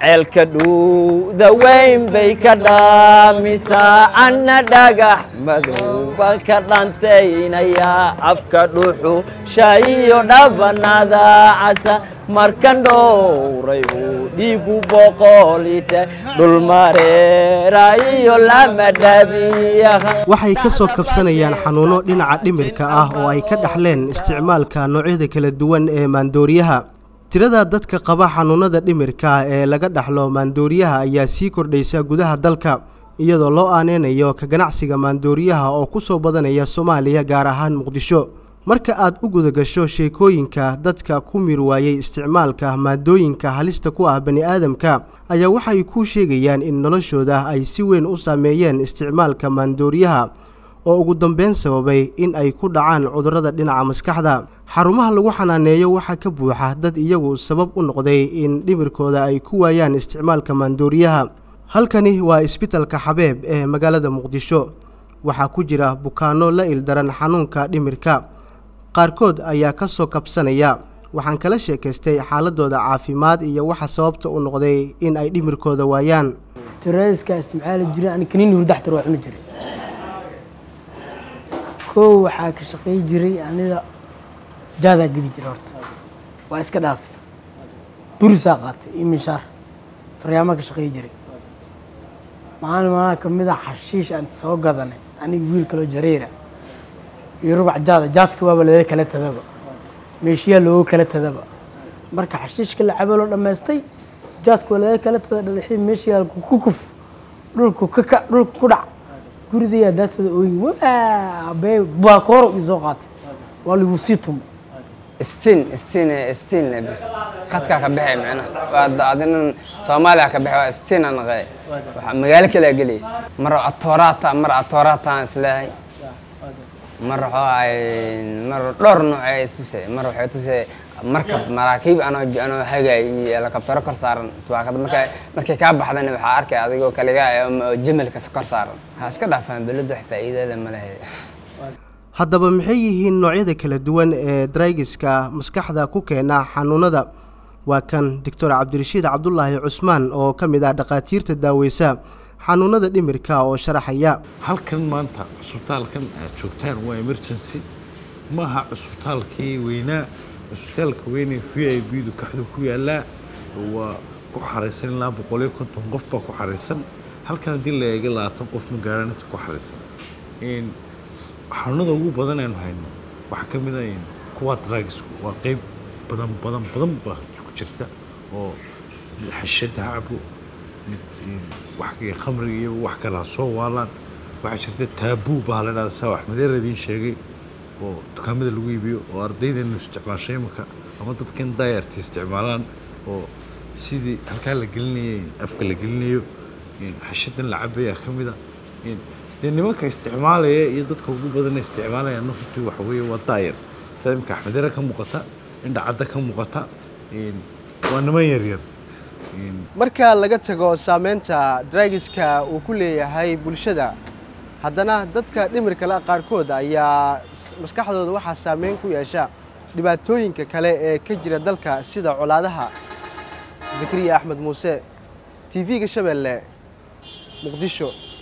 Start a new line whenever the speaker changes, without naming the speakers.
ceelka dhuuda weyn bay ka dhaamisaa anna dhagax madowba ka dhantaynayaa afka dhuuxu shaayiyo dhabanada casa markan dhowray uu dhiigu boqolite dhulmareera iyo lama dhabiyaha
waxay ka soo kabsanayaan xanuuno dhinaca dhimirka ah oo ay ka dhaxleen isticmaalka noocyada kala duwan ee maandooriyaha tirada dadka qaba xanuunada dhimirka ee laga dhaxlo maandooriyaha ayaa sii kordhaysa gudaha dalka iyadoo loo aaneynayo ka ganacsiga maandooriyaha oo ku soo badanaya soomaaliya gaar ahaan muqdisho marka aad u gudagasho sheekooyinka dadka ku mir waayey isticmaalka maadooyinka halista ku ah bani aadamka ayaa waxay kuu sheegayaan in noloshooda ay si weyn u saameeyeen isticmaalka maandooriyaha oo ugu dambeyn sababay in ay ku dhacaan cudurrada dhinaca maskaxda xarumaha lagu xanaaneeyo waxaa ka buuxa dad iyagu sabab u noqday in dhimirkooda ay ku waayaan isticmaalka maandooriyaha halkani waa isbitalka xabeeb ee magaalada muqdisho waxaa ku jira bukaanno la ildaran xanuunka dhimirka qaarkood ayaa ka soo kabsanaya waxaan kala sheekaystay xaaladooda caafimaad iyo waxa sababta u noqday in ay dhimirkooda waayaan
tiroiska isticmaali jiray ani kaniini hurdax tir waa cuni jiray kow waxaa ka shaqey jiray aniga jaadaa gedi jiray horta waa iska dhaafay burisaa qaatay iyo minshaar faryaamaa ka shaqey jiray maalin maalin kamid a xashiish aan soo gadanay aniga wiil kaloo jareera iyo rubac jaada jaadka waaba laga kala tadaba meeshiyaa looga kala tadaba marka xashiishka la cabo loo dhammaystay jaadka waa laga kala tada dhadaxii meeshiyaa ku kuf dhulku kaka dhulka ku dhac guridayaa daatada ooyi waabee baakooro ii soo qaatay waa lagu sii tumo
stiin stiin stiin bis qadkaa ka baxay micnaha waa adinan soomaaliya ka baxay waa stiin aan naqay waxa magaalo kale gelay mar atooraata mar atooraata aan isleehay mar waxuu ay mar dhowr nooc ay tusay mar waxay tusay markab maraakiib anoo anoo hagay iyo helikabtaro kor saaran tubaakada markay markay kaa baxdana waxaa arkay adigoo kaligaa oo jamalka kor saaran ha iska dhaafaan beladu wax faa'iido leh ma lehe
haddaba maxay yihiin noocyada kala duwan ee draygiska maskaxda ku keena xanuunada waa kan doctor cabdirashiid cabdulaahi cusmaan oo ka mid ah dhakhaatiirta daaweysa xanuunada dhimirka oo sharaxaya
halkan maanta cusbitaalkan aad joogtaan waa emergency maaha cusbitaalkii weynaa cusbitaalka weyne v i b du kaxdu ku yaalaa waa ku xaraysan ilaa boqoliyo konton qof baa ku xaraysan halkan haddii la eega labaatan qof ma gaaraan inta ku xaraysan xanuunada ugu badan aynu hayno waxaa ka mid ah kuwa dragisku waa qeyb badan badan badan baa ku jirta oo xashada ha cabo wax khamriga iyo wax kale ha soo waalaan waxaa jirta taabuu baa la dhahda saa wax madeera idiin sheegay oo dukaamada lagu iibiyo oo ardaydeenu isticmaashay imanka ama dadkan daayarta isticmaalaan oo sidii halkaa la gelinayay afka la gelinayo xashadan la cabaya ka mid a dee nimanka isticmaalaya iyo dadka ugu badan isticmaalaya runtii waxa weeye waa daayar sida imika axmedere ka muuqata indhacadda ka muuqata waa niman yaryar
marka laga tago saameynta draygiska uu ku leeyahay bulshada haddana dadka dhimirka le qaarkood ayaa maskaxdooda waxaa saameyn ku yeesha dhibaatooyinka kale ee ka jira dalka sida colaadaha zakariya axmed muuse t v-ga shabeelle muqdisho